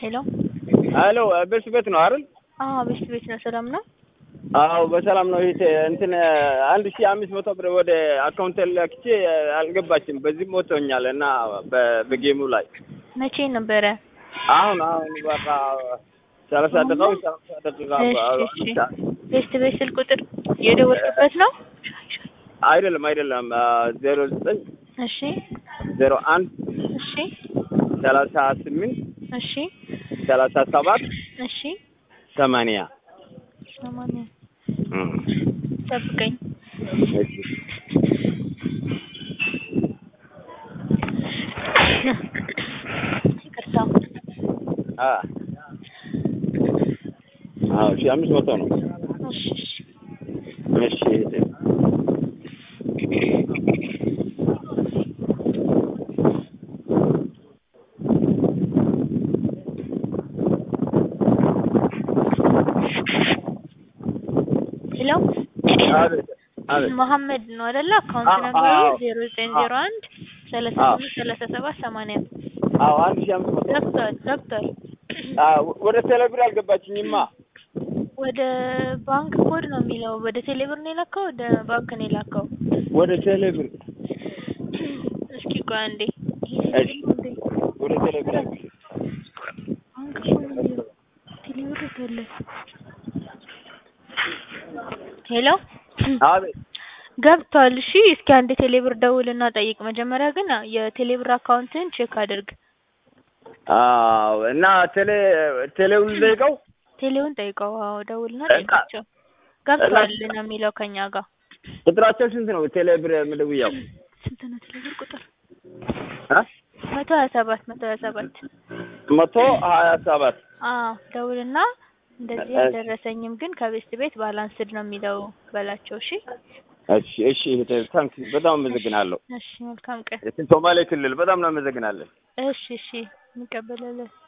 ሄሎ ሄሎ ቤት ቤት ነው አይደል? አዎ ቤት ቤት ነው። ሰላም ነው? አዎ በሰላም ነው። ይሄ እንትን አንድ ሺህ አምስት መቶ ብር ወደ አካውንት ላክቼ አልገባችም። በዚህ ሞቶኛል እና በ- በጌሙ ላይ መቼ ነበረ? አሁን አሁን በቃ ሰላሳ ደቂቃ ወይ ሰላሳ ደቂቃ እሺ እሺ። ቤት ቤት ስልክ ቁጥር የደወልክበት ነው? አይደለም አይደለም ዜሮ ዘጠኝ እሺ ዜሮ አንድ እሺ ሰላሳ ስምንት እሺ ሰላሳ ሰባት እሺ ሰማንያ ሰማንያ ጠብቀኝ። ይቅርታ አዎ ሺህ አምስት መቶ ነው። እሺ እሺ እሺ ሄሎ አቤት አቤት መሐመድ ነው አይደለ? አካውንት አዎ፣ ነበሩ አዎ። ዜሮ ዘጠኝ ዜሮ አንድ ሰላሳ አዎ። ስምንት ሰላሳ ሰባት ሰማንያ አዎ አንድ ሺህ አምስት መቶ ገብቷል ገብቷል። አዎ ወደ ቴሌብር አልገባችኝማ። ወደ ባንክ ኮድ ነው የሚለው። ወደ ቴሌብር ነው የላከው፣ ወደ ባንክ ነው የላከው። ወደ ቴሌብር እስኪ ቆይ አንዴ እሺ ወደ ቴሌብር አልገባችኝ። ባንክ ኮድ ነው የሚለው። ቴሌብር የት አለ? ሄሎ አቤት ገብቷል። እሺ እስኪ አንድ ቴሌብር ደውልና ጠይቅ። መጀመሪያ ግን የቴሌብር አካውንትን ቼክ አድርግ። አዎ እና ቴሌ ቴሌውን ልጠይቀው ቴሌውን ጠይቀው። አዎ ደውልና እና- ጠይቃቸው። ገብቷል ነው የሚለው ከኛ ጋር። ቁጥራቸው ስንት ነው? ቴሌብር ምደውያው ስንት ነው ቴሌብር ቁጥር? እ መቶ ሀያ ሰባት መቶ ሀያ ሰባት መቶ ሀያ ሰባት አዎ ደውልና እንደዚህ እሺ። አልደረሰኝም ግን ከቤስት ቤት ባላንስድ ነው የሚለው በላቸው። እሺ እሺ እሺ ታንክ በጣም አመሰግናለሁ። እሺ መልካም ቀን። ሶማሌ ክልል በጣም ነው አመሰግናለን። እሺ እሺ እንቀበላለን።